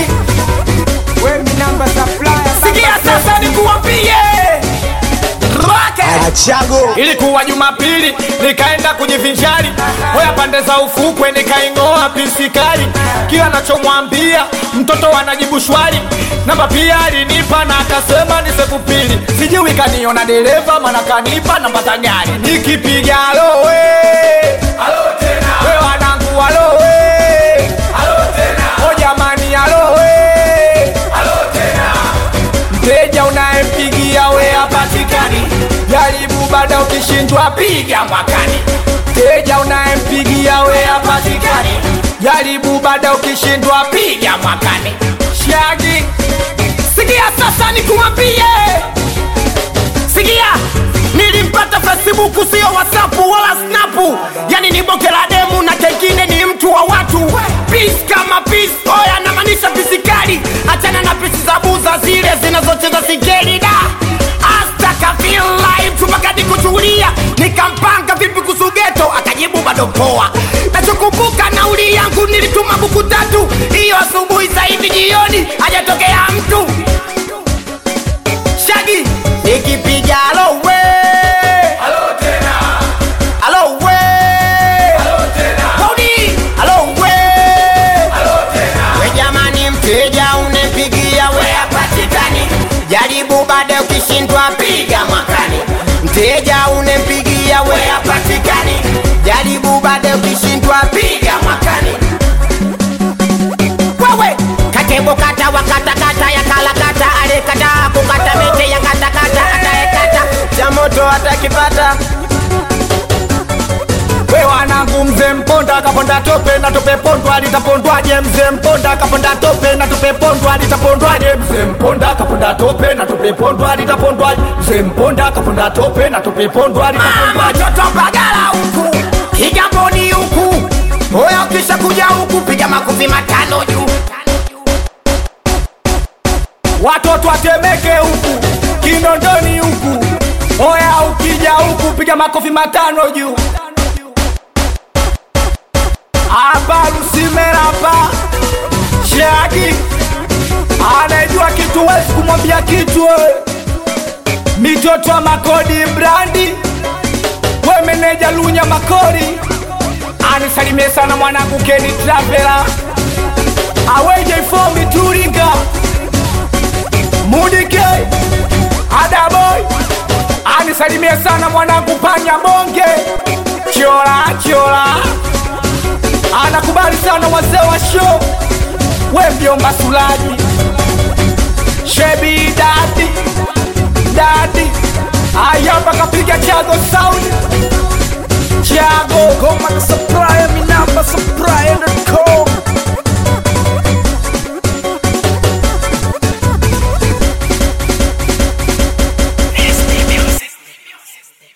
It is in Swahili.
Shagi, we mi namba supplier sikia sasa nikuambie Rocket. Achago Ilikuwa Jumapili nikaenda kujivinjari, hoya pande za ufukwe nikaing'oa pisikali. Kila nachomwambia mtoto anajibu shwari, namba pia alinipa na akasema nisekupili. Sijui kaniona dereva mana kanipa namba za gari, nikipiga alowe we wanangu alowe o jamani alowe mteja unayempigia we hapatikani, jaribu baada, ukishindwa piga mwakani. Mteja unayempigia we hapatikani, jaribu baada, ukishindwa piga mwakani. Shagi, sikia sasa nikuambie, sikia nilimpata Facebook sio WhatsApp wala Snap, yani ni boke la demu na kengine ni mtu wa watu. Peace kama peace, oya namaanisha pisikali, achana na pisi za buza zile zinazocheza sigeli da Astaka feel live tumakadi kuchulia, nikampanga vipi kusugeto, akajibu bado poa. Nachokumbuka nauli yangu nilituma buku tatu, hiyo asubuhi sasa hivi jioni hajatokea mtu. Shagi nikipiga alo we alo we Hodi alo we we jamani, mteja unepigia we hapatikani, jaribu baada ukishindwa piga mwakani. Mteja unempigia we hapatikani, jaribu baada ukishindwa piga mwakani. Wewe katebo kata wakata kata ya kala kata alekata kukata mete ya kata kata ataekata cha moto atakipata we wanangu mzee mponda akaponda tope na tope pondwa litapondwaje mzee mponda akaponda tope na tope pondwa litapondwaje mzee mponda akaponda tope na tope pondwa litapondwaje mzee mponda akaponda tope na tope pondwa litapondwaje joto bagala huku kigamboni huku oya ukisha kuja huku piga makofi matano juu watoto watemeke huku kinondoni huku oya ukija huku piga makofi matano juu hapa lusimerapa shagi anajua kitu wezi kumwambia kitu we. mitoto wa makodi brandi we meneja lunya makori anisalimie sana mwanangu keni travela aweje ifomi turinga mudike adaboy anisalimie sana mwanangu panya bonge chola chola anakubali sana wazee wa show we mjomba sulaji shebi dadi dadi ayamba kapiga chago sound chago Goma ka supplier mi namba supplier